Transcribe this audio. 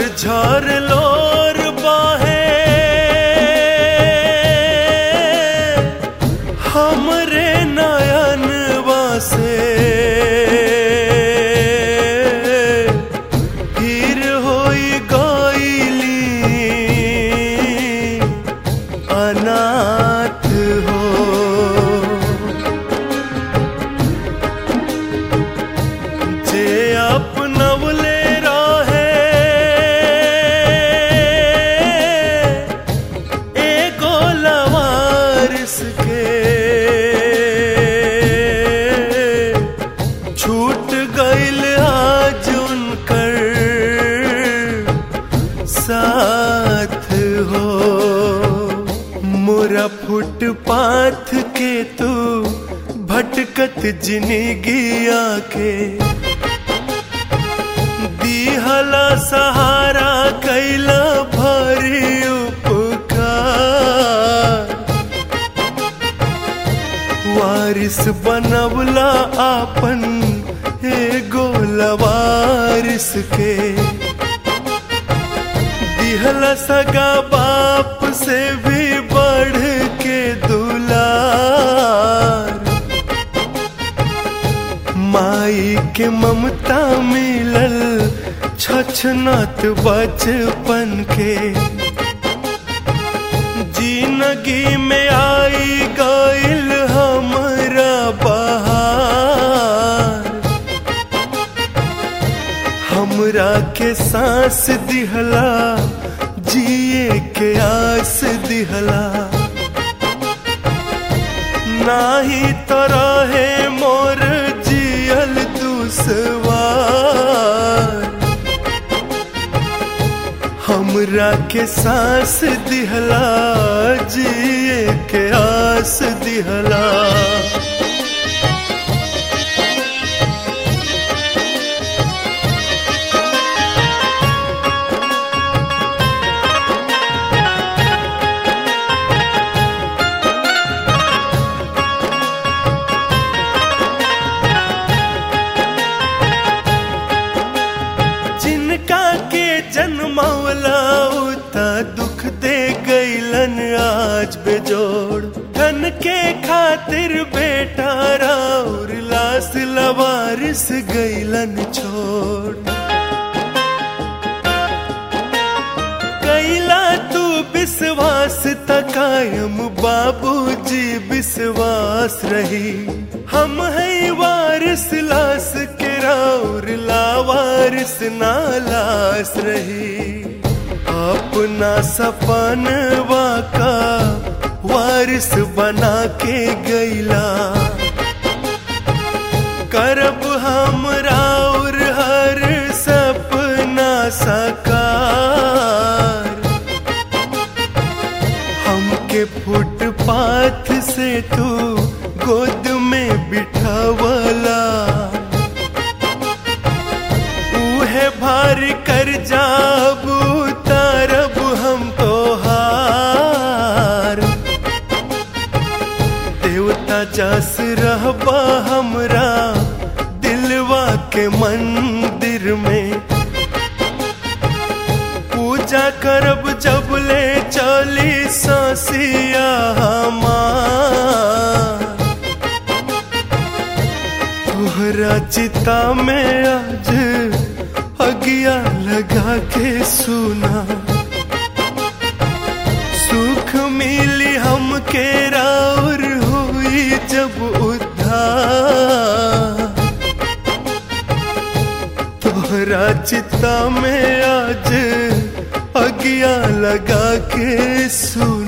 झर लोर बाहे हमरे नयन वासे फिर होई गईली अनाथ हो जे अपनवले रहे एगो लवारिस के छूट गईल आज उनकर साथ हो मोरा फुटपाथ के तू भटकत जिंदगिया के दिहला सहारा कैला भरी उपकार वारिस बनवला आपन एगो लवारिस के दिहला सगा बाप से भी बढ़ के दुलार माई के ममता मिलल छछनत बचपन के जिंदगी में आई गईल हमरा बहार हमरा के सांस दिहला जिए के आस दिहला नाही तो रहे मोर जियल दुसवार हमरा के सांस दिहला जिए के आस दिहला जिनका के जन्मौला उता दुख दे गईलन आज बेजोड़ धन के खातिर बेटा राउर लास लवारिस गईलन छोड़ कैला तू विश्वास तकायम बाबूजी विश्वास रही हम है वारिस लास के राउर लावारिस नालास रही अपना सपन वाका वारिस बना के गईला करब हम राउर हर सपना साकार हमके फुटपाथ से तू गोद में बिठावला उहे भार कर जाब तारब हम तो हार देवता जस रहबा हमरा दिलवा के मंदिर में पूजा करब जब ले चली ससिया हमार तोहरा चिता में आज अगिया लगा के सुना सुख मिली हमके राउर हुई जब उद्धार तोहरा चिता में आज अगिया लगा के सुना